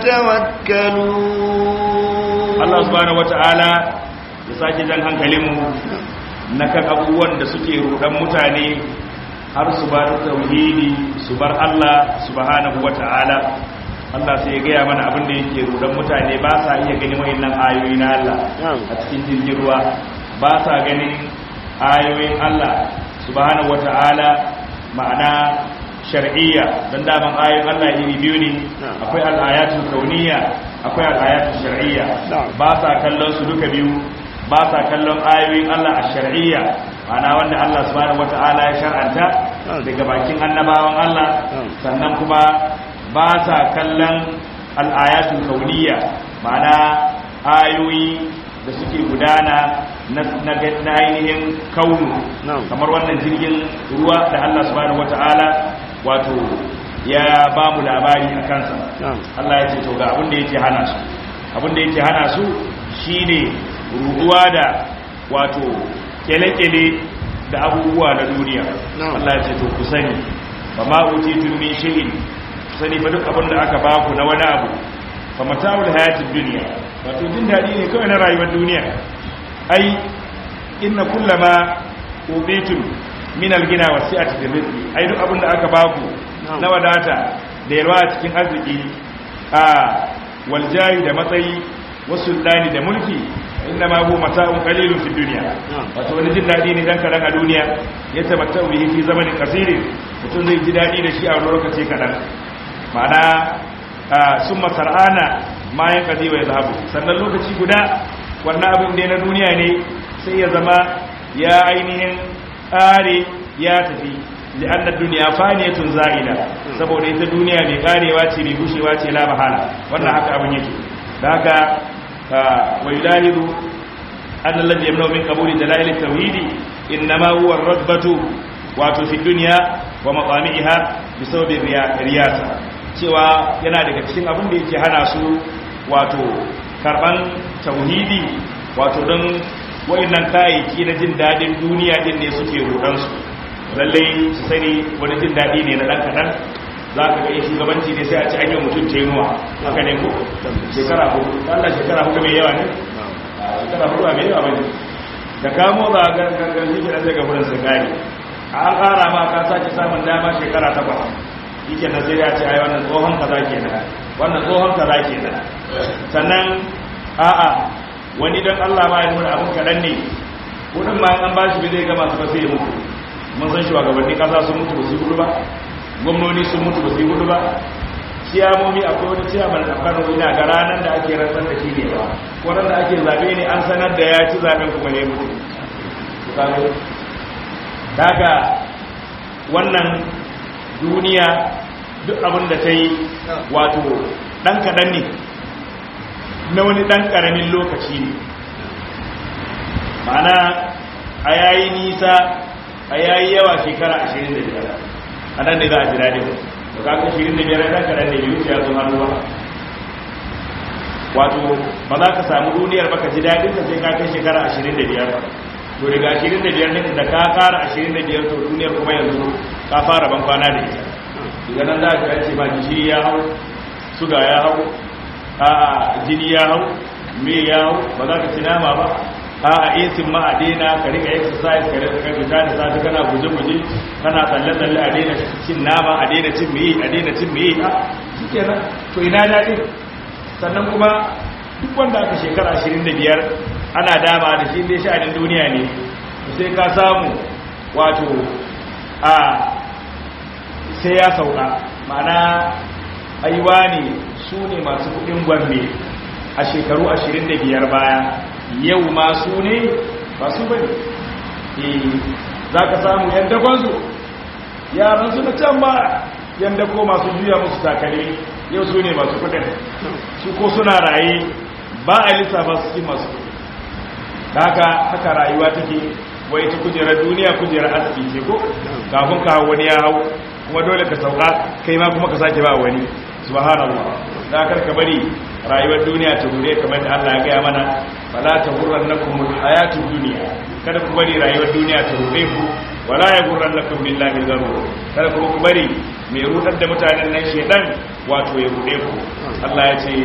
يتوكلون الله سبحانه وتعالى يساكي jan hankalinmu na kan abubuwan da suke rudan mutane har su bar tauhidi su bar Allah subhanahu wata'ala Allah sai ya gaya mana abin da yake rudan mutane ba sa iya ganin wayannan ayoyi na Allah a cikin jirgin ruwa ba sa ganin ayoyin Allah subhanahu wata'ala ma'ana shar'iyya dan daman ayoyin Allah iri biyu ne akwai al-ayatul kauniyya akwai al-ayatul shar'iyya ba sa kallon su duka biyu ba sa kallon ayoyin Allah a shar'iyya ma'ana wanda Allah subhanahu wata'ala ya shar'anta daga bakin annabawan Allah sannan kuma ba sa kallon al'ayatul kauniyya ma'ana ayoyi da suke gudana na ainihin kaunu kamar wannan jirgin ruwa da Allah subhanahu wata'ala wato ya ba mu labari a kansa Allah ya ce to ga abin da yake hana su abin da yake hana su shine ruduwa da wato kele-kele da abubuwa na duniya Allah ya ce to ku sani ba ma utitu min shay'in sani ba duk abin da aka baku na wani abu fa mata'ul hayatid dunya wato jin dadi ne kawai na rayuwar duniya ai inna kullama utitum min al-ghina wasi'ati fi rizqi ai duk abin da aka baku na wadata da yalwa a cikin arziki a waljahi da matsayi wasu dani da mulki inna ma huwa mata'un qalilun fi dunya wato wani jin dadi ne dan kadan a duniya ya tabatta bihi fi zamanin qasirin mutum zai ji dadi da shi a wani lokaci kadan ma'ana summa sar'ana ma yan qadi wa yadhabu sannan lokaci guda wannan abin da na duniya ne sai ya zama ya ainihin kare ya tafi li'anna dunya faniyatun za'ila saboda ita duniya mai karewa ce mai gushewa ce la mahala wannan haka abin yake da haka ويلاحظ أن الذي يمنع من قبول دلائل التوحيد إنما هو الرغبة wato fi duniya wa maqamiha bi sababi riyasa cewa yana daga cikin abin da yake hana su wato karban tauhidi wato don wayannan kayayyaki na jin dadin duniya din ne suke rudan su lalle su sani wani jin dadi ne na dan kadan za ka ga shugabanci ne sai a ci an yi mutum tenuwa haka ne ko shekara hudu Allah shekara hudu mai yawa ne shekara hudu mai yawa bane da kamo za a gangan shi ke sai ga wurin sun gane an ƙara ma ka sake samun dama shekara takwas yake na sai ya ce ai wannan tsohon kaza kenan wannan tsohon kaza kenan sannan a'a wani dan Allah ma ya nuna abun kaɗan ne kudin ma an bashi bai zai gama su ba sai ya mutu mun san shugabanni kasa sun mutu ba su gudu ba gwamnoni sun mutu ba su yi gudu ba ciyamomi akwai wani ciyaman a kano ina ga ranar da ake rantsar da shi ne ba kwanan da ake zaɓe ne an sanar da ya ci zaɓen kuma ne mutu daga wannan duniya duk abin da ta yi wato ɗan kaɗan ne na wani ɗan ƙaramin lokaci ne ma'ana a yayi nisa a yayi yawa shekara 25 a nan da za a ji daɗin da za ka shirin da biyar ɗan kaɗan da biyu ya zo hannu ba wato ba za ka samu duniyar baka ji daɗin ka sai ka kai shekara ashirin da biyar to daga ashirin da biyar ɗin da ka ƙara ashirin da biyar to duniyar kuma yanzu ka fara ban kwana da ita daga nan za ka ce ba gishiri ya hau suga ya hau a jini ya hau me ya hau ba za ka ci nama ba a a esin ma a daina ka rika exercise ka rika fita da safi kana guje-guje kana tsalle-tsalle a daina cin nama a daina cin meye a daina cin meye a suke nan to ina daɗi sannan kuma duk wanda aka shekara 25 ana dama da shi dai sha'anin duniya ne sai ka samu wato a sai ya sauka ma'ana aiwa ne su ne masu kudin gombe a shekaru 25 baya yau ma su ne ba su bane za ka samu yadda kwanzu yaran su na can ba yadda ko masu juya musu takale yau su ne masu kudin su ko suna raye ba a lissafa su ci masu kudi haka haka rayuwa take wai ta kujerar duniya kujerar arziki ce ko kafin ka wani ya hau kuma dole ka sauka kai ma kuma ka sake ba wani subhanallah da kar ka bari rayuwar duniya ta gure kamar da Allah ya gaya mana fala tahurrannakum alhayatud dunya kada ku bari rayuwar duniya ta gure ku wala yaghurrannakum billahi gharur kada ku ku bari mai rudar da mutanen nan shedan wato ya gure ku Allah ya ce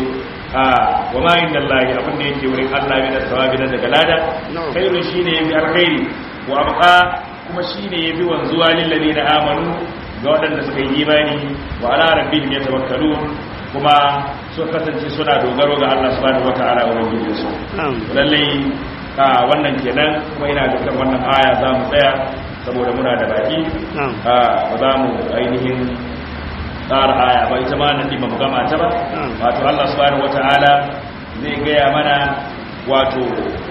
wa ma inda Allah abin da yake wurin Allah bi da sawabi na daga lada khairu shine yafi alkhairi wa abqa kuma shine yafi wanzuwa lil ladina amanu ga waɗanda suka yi imani wa ala rabbihim yatawakkalun kuma sun kasance suna dogaro ga Allah subhanahu wata'ala wa rabbil su lalle a wannan kenan kuma ina da kan wannan aya za mu tsaya saboda muna da baki ba za mu ainihin tsara aya ba ita ma nan ba mu gama ta ba wato Allah subhanahu wata'ala zai gaya mana wato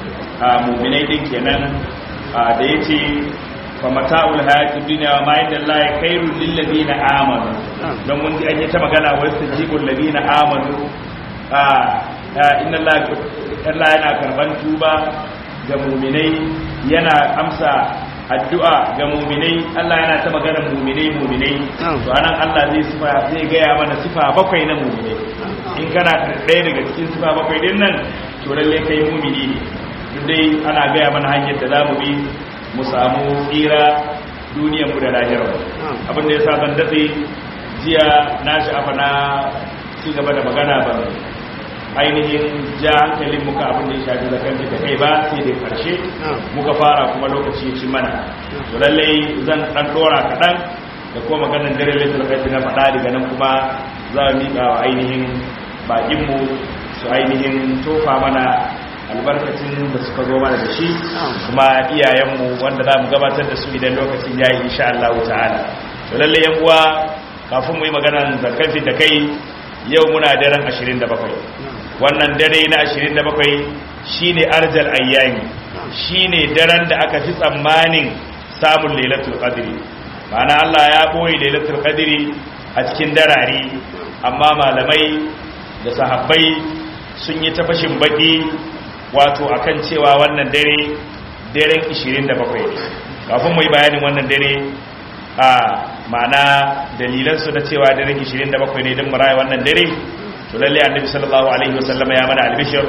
a mu'minai din kenan da yace fa mata'ul hayatid dunya wa ma inda Allah khairul lil ladina amanu don mun ji an yi ta magana wa yastajibul ladina amanu a inna Allah Allah yana karban tuba ga mu'minai yana amsa addu'a ga muminai Allah yana ta maganar muminai muminai to anan Allah zai sifa zai gaya mana sifa bakwai na muminai in kana ɗaya daga cikin sifa bakwai din nan to lalle kai mumini ne duk dai ana gaya mana hanyar da zamu bi mu samu tsira duniyar mu da lahirar abin da yasa ban datse jiya na sha'afa na ci gaba da magana ban ainihin ja hankalin muka abin da ya shafi zakan da kai ba sai da karshe muka fara kuma lokaci ya ci mana to lallai zan dan dora kaɗan da kuma maganar dare laitar kai na faɗa daga nan kuma za mu miƙa wa ainihin baƙinmu su ainihin tofa mana albarkacin da suka zo mana da shi kuma iyayenmu wanda za mu gabatar da su idan lokacin ya yi insha Allah ta'ala to lallai yan uwa kafin mu yi maganar zakan da kai yau muna daren 27 wannan dare na 27 shine arjal ayyami shine daren da aka fi tsammanin samun lailatul qadri ma'ana Allah ya boye lailatul qadri a cikin darare amma malamai da sahabbai sun yi ta fashin baki wato akan cewa wannan dare daren 27 ne kafin mu yi bayanin wannan dare a ma'ana dalilansu na cewa daren 27 ne don maraya wannan dare to lalle annabi sallallahu alaihi wasallam ya mana albishir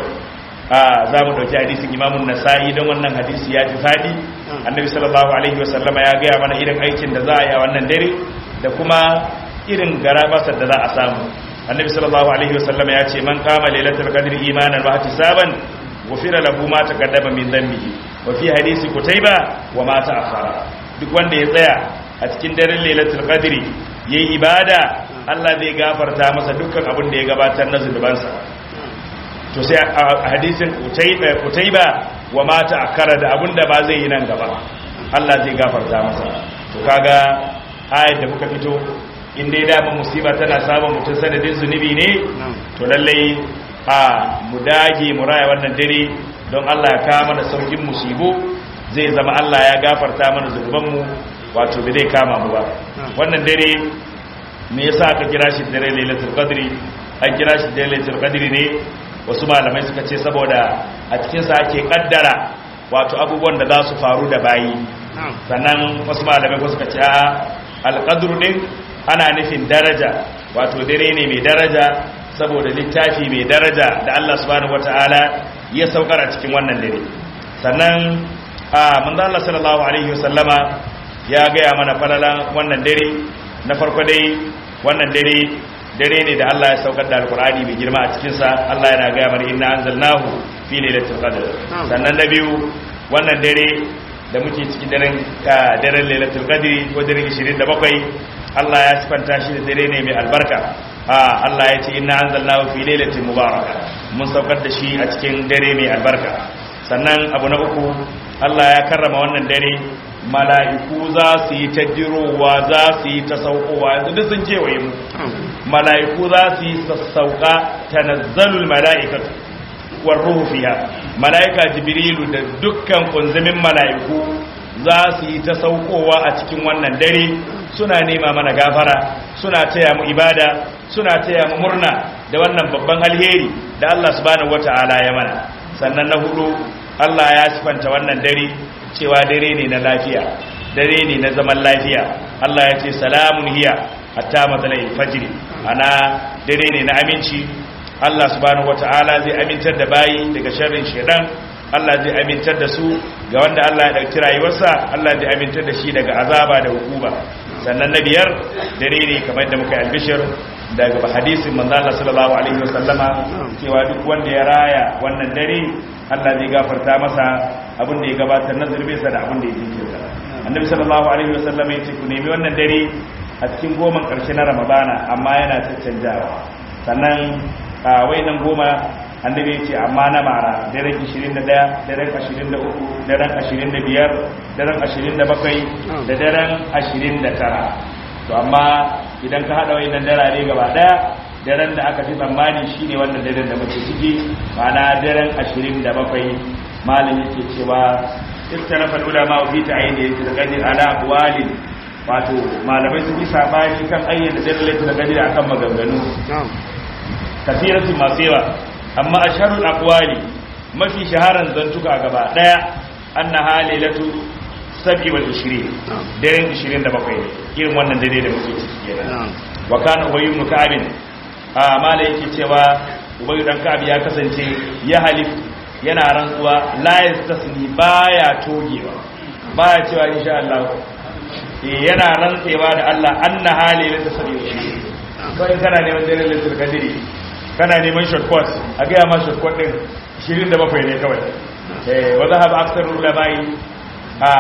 a za mu dauki hadisin imamun nasa'i don wannan hadisi ya fi fadi annabi sallallahu alaihi wasallam ya gaya mana irin aikin da za a yi a wannan dare da kuma irin garabasar da za a samu annabi sallallahu alaihi wasallam ya ce man kama lailatul qadri imanan wa ihtisaban ghufira lahu ma taqaddama min dhanbihi wa fi hadisi kutaiba wa ma ta'akhkhara duk wanda ya tsaya a cikin daren lailatul qadri yayi ibada Allah zai gafarta masa dukkan abin da ya gabatar na zunubansa to sai a hadisin kutaiba wa mata akara da abin da ba zai yi nan gaba Allah zai gafarta masa to kaga ayat da muka fito in dai da musiba tana samun mutum sanadin zunubi ne to lallai a mu dage mu raya wannan dare don Allah ya kawo mana saukin musibu zai zama Allah ya gafarta mana zunubanmu wato bai zai kama mu ba wannan dare me yasa aka kira shi dare lailatul qadri an kira shi dare lailatul qadri ne wasu malamai suka ce saboda a cikin sa ake kaddara wato abubuwan da za su faru da bayi sannan wasu malamai ko suka ce a alqadru din ana nufin daraja wato dare ne mai daraja saboda littafi mai daraja da Allah subhanahu wataala ya saukar a cikin wannan dare sannan a manzo Allah sallallahu alaihi wasallama ya gaya mana falalan wannan dare na farko dai wannan dare dare ne da Allah ya saukar da alkur'ani mai girma a cikinsa Allah yana gaya mana inna anzalnahu fi lailatul qadr sannan na biyu wannan dare da muke cikin daren daren lailatul qadri ko daren 27 Allah ya sifanta shi da dare ne mai albarka Allah ya ce inna anzalnahu fi lailatin mubaraka mun saukar da shi a cikin dare mai albarka sannan abu na uku Allah ya karrama wannan dare mala'iku za su yi ta dirowa za su yi ta saukowa yanzu duk sun kewaye mu mala'iku za su yi sassauka tanazzalul mala'ikatu war ruhu fiha mala'ika jibrilu da dukkan kunzumin mala'iku za su yi ta saukowa a cikin wannan dare suna nema mana gafara suna taya mu ibada suna taya mu murna da wannan babban alheri da Allah subhanahu wata'ala ya mana sannan na hudu Allah ya sifanta wannan dare cewa dare ne na lafiya dare ne na zaman lafiya Allah ya ce salamun hiya hatta matsalai fajiri ana dare ne na aminci Allah subhanahu wata'ala zai amintar da bayi daga sharrin shedan Allah zai amintar da su ga wanda Allah ya dauki rayuwarsa Allah zai amintar da shi daga azaba da hukuma sannan na biyar dare ne kamar da muka yi albishir daga hadisin manzo Allah sallallahu alaihi wasallama cewa duk wanda ya raya wannan dare Allah zai gafarta masa abin da ya gabatar na zurbinsa da abin da ya jinkirta annabi sallallahu alaihi wasallama ya ce ku nemi wannan dare a cikin goman karshe na ramadana amma yana caccanjawa sannan a wainan goma annabi ce amma na mara daren 21 daren 23 daren 25 daren 27 da daren 29 to amma idan ka hada wayannan darare gaba daya daren da aka fi tsammani shine wannan daren da muke ciki ma'ana daren 27 malin yake cewa istarafa ulama fi ta'yin al-qadir ala aqwalin wato malamai sun yi sabani kan ayyana daren lailatul qadr akan maganganu kasiratu masu yawa amma a sharul akwali mafi shaharan zantuka gaba daya anna halilatu sabi wal 20 daren 27 ne irin wannan dare da muke ciki kenan wa kana ubay ibn ka'ab a mala yake cewa ubay dan ka'ab ya kasance ya halif yana rantsuwa la yastasni baya togewa baya cewa insha Allah yana rantsewa da Allah anna halilatu sabi wal 20 kawai kana neman daren lailatul qadri kana neman shortcut a gaya ma shortcut din 27 ne kawai eh wa zahaba aksar ulama'i a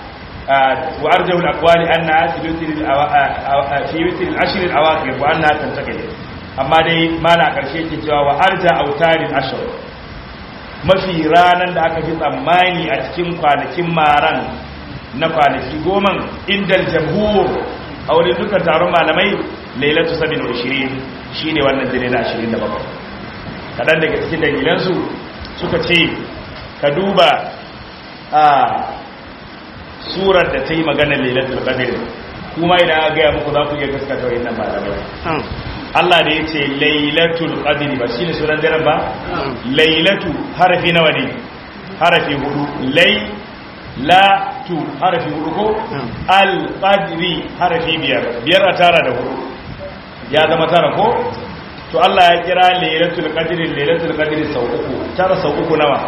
wa arjahu al-aqwali anna asbitul fi witil ashr al-awakhir wa anna tantaqil amma dai mala karshe yake cewa wa arja autarin ashr mafi ranan da aka fi tsammani a cikin kwanakin maran na kwanaki goma indal jamhur a wurin dukkan taron malamai lailatu sabin ishirin shi ne wannan dare na ashirin da bakwai kaɗan daga cikin dalilansu suka ce ka duba a surar da ta yi maganar lailatul qadr kuma idan aka gaya muku za ku iya gaskata wannan malamai Allah da ya ce lailatul qadr ba shine sunan daren ba lailatu harafi nawa ne harafi hudu lai la tu harafi hudu ko al qadri harafi biyar biyar a tara da hudu ya zama tara ko to Allah ya kira lailatul qadri lailatul qadri sau uku tara sau uku nawa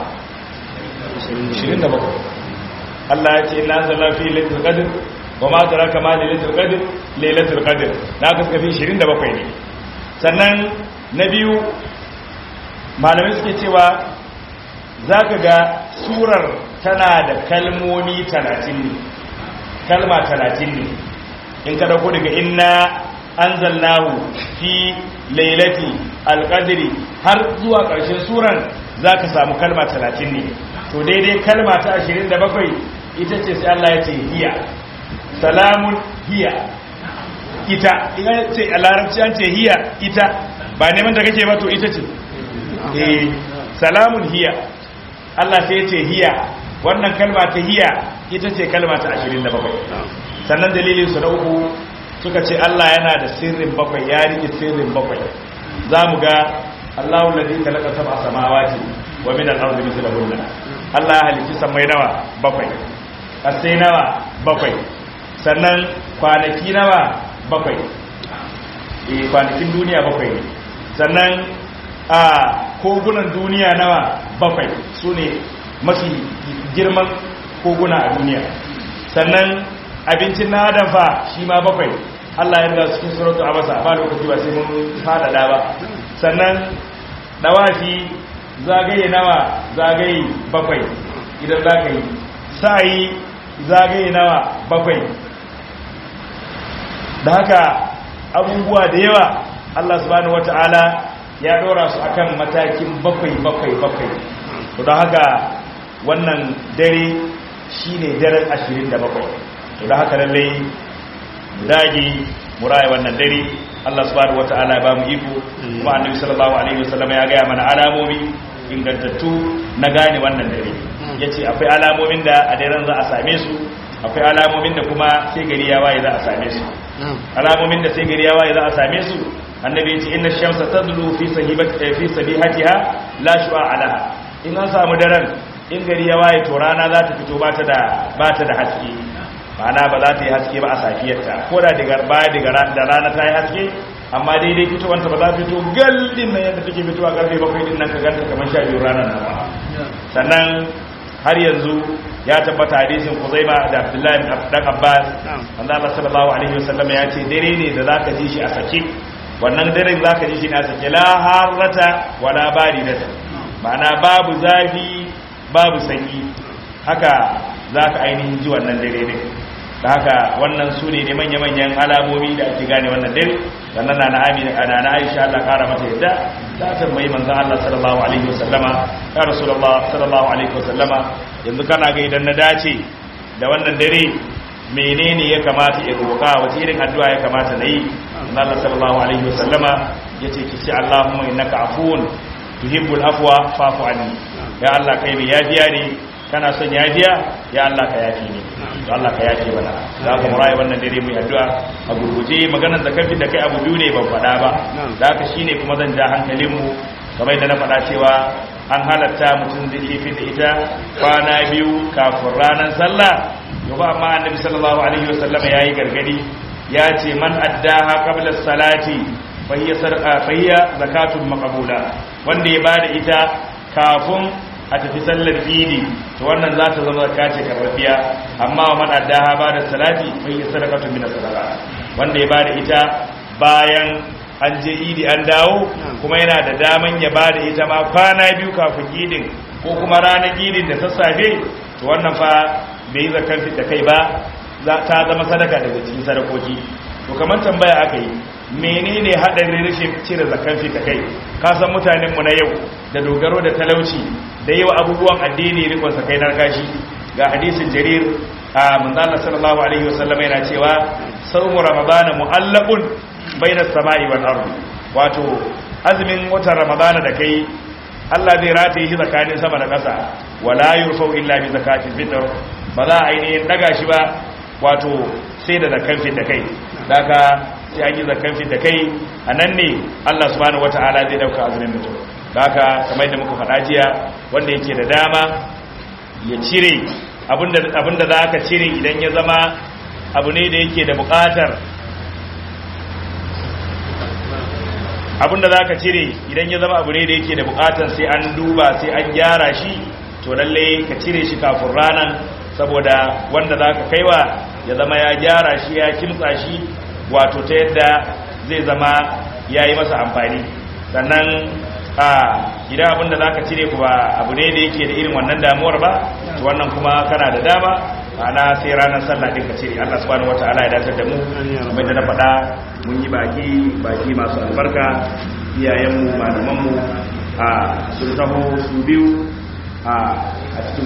27 Allah ya ce inna anzalna fi lailatul qadr wa ma taraka ma lailatul qadr lailatul qadr na ka suka fi 27 ne sannan na biyu malamai suke cewa zaka ga surar tana da kalmomi 30 ne kalma 30 ne in ka dauko daga inna anzalnahu fi lailati alqadri har zuwa ƙarshen suran zaka samu kalma 30 ne to daidai kalma ta 27 ita ce sai Allah ya ce hiya salamun hiya ita ina ce a larabci an ce hiya ita ba neman da kake ba to ita ce eh salamun hiya Allah sai ya ce hiya wannan kalma ta hiya ita ce kalma ta 27 sannan dalilin su na uku suka ce Allah yana da sirrin bakwai ya rike sirrin bakwai za mu ga Allahu ladhi khalaqa sab'a samawati wa min al-ardi mithlahunna Allah ya halicci samai nawa bakwai kasai nawa bakwai sannan kwanaki nawa bakwai eh kwanakin duniya bakwai ne sannan a kogunan duniya nawa bakwai sune mafi girman koguna a duniya sannan abincin na adam fa shi ma bakwai Allah ya riga cikin suratu abasa ba lokaci ba sai mun fadada ba sannan dawafi zagaye nawa zagaye bakwai idan za ka yi sa'i zagaye nawa bakwai da haka abubuwa da yawa Allah subhanahu wata'ala ya dora su akan matakin bakwai bakwai bakwai to da haka wannan dare shine daren 27 to da haka lalle mu dage mu raya wannan dare Allah subhanahu wataala ya ba mu iko kuma annabi sallallahu alaihi wasallam ya ga mana alamomi ingantattu na gane wannan dare yace akwai alamomin da a daren za a same su akwai alamomin da kuma sai gari ya waye za a same su alamomin da sai gari ya waye za a same su annabi yace inna shamsa tadlu fi sahibati fi sabihatiha la shu'a alaha in an samu daren in gari ya waye to rana za ta fito ba ta da ba ta da haske ma'ana ba za ta yi haske ba a safiyarta ko da daga baya daga da rana ta yi haske amma daidai fitowanta ba za ta fito gallin nan yadda take fitowa karfe bakwai din nan ka ganta kamar sha biyu ranar nan ba sannan har yanzu ya tabbata hadisin Kuzaima da Abdullahi dan Abbas wanda Allah sallallahu alaihi wasallam ya ce dare ne da zaka ji shi a sake wannan daren zaka ji shi ne a sake la harrata wala baridata ma'ana babu zafi babu sanyi haka zaka ainihin ji wannan dare ne da haka wannan su ne manya-manyan alamomi da ake gane wannan dare sannan na na'ami na na aisha Allah kara mata yadda ta tambayi manzon Allah sallallahu alaihi wasallama ya rasulullah sallallahu alaihi wasallama yanzu kana ga idan na dace da wannan dare menene ya kamata ya roƙa wace irin addu'a ya kamata na yi manzon Allah sallallahu alaihi wasallama yace ki ce Allahumma innaka afuwun tuhibbul afwa fa'fu anni ya Allah kai mai yafiya ne kana son yafiya ya Allah ka yafi ne to Allah ka yafi mana za ka murayi wannan dare mu addu'a a gurguje maganar da kafi da kai abu biyu ne ban faɗa ba da haka shine kuma zan ja hankalin mu kamar da na faɗa cewa an halatta mutum zai iya fita ita kwana biyu kafin ranar sallah to ba amma annabi sallallahu alaihi wasallam yayi gargadi ya ce man addaha qabla salati fa hiya sarqa fa hiya zakatun maqbula wanda ya bada ita kafin a tafi sallar idi to wannan za ta zama zakka ce karbabiya amma wa man addaha ba da salati fa hiya sadaqatun min sadaqa wanda ya bada ita bayan an je idi an dawo kuma yana da daman ya bada ita ma kwana biyu kafin idin ko kuma ranar idin da sassafe to wannan fa bai yi zakkan fit da kai ba ta zama sadaka daga cikin sadakoki to kamar tambaya aka yi menene hadarin rashin cire zakkan fit da kai ka san mutanen mu na yau da dogaro da talauci da yawa abubuwan addini rikon sa kai narkashi ga hadisin jarir a manzala sallallahu alaihi wasallam yana cewa sawmu ramadana mu'allaqun bainas sama'i wal ardi wato azumin watan ramadana da kai Allah zai rataye shi tsakanin sama da ƙasa wala yurfau illa bi zakatil fitr ba za a ainihin daga shi ba wato sai da zakan fit da kai daga sai an yi zakan fit da kai a nan ne Allah subhanahu wataala zai dauka azumin mutum daga kamar da muka faɗa jiya wanda yake da dama ya cire abinda za ka cire idan ya zama abu ne da yake da buƙatar abinda za ka cire idan ya zama abu ne da yake da buƙatar sai an duba sai an gyara shi to lalle ka cire shi kafin ranar saboda wanda za ka kaiwa ya zama ya gyara shi ya kimtsa shi wato ta yadda zai zama ya yi masa amfani sannan a idan abinda za ka cire kuwa abu ne da yake da irin wannan damuwar ba to wannan kuma kana da dama ana sai ranar sallah din ka cire Allah subhanahu wataala ya dace da mu kamar da na faɗa mun yi baki baki masu albarka iyayenmu malamanmu a sun taho su biyu a cikin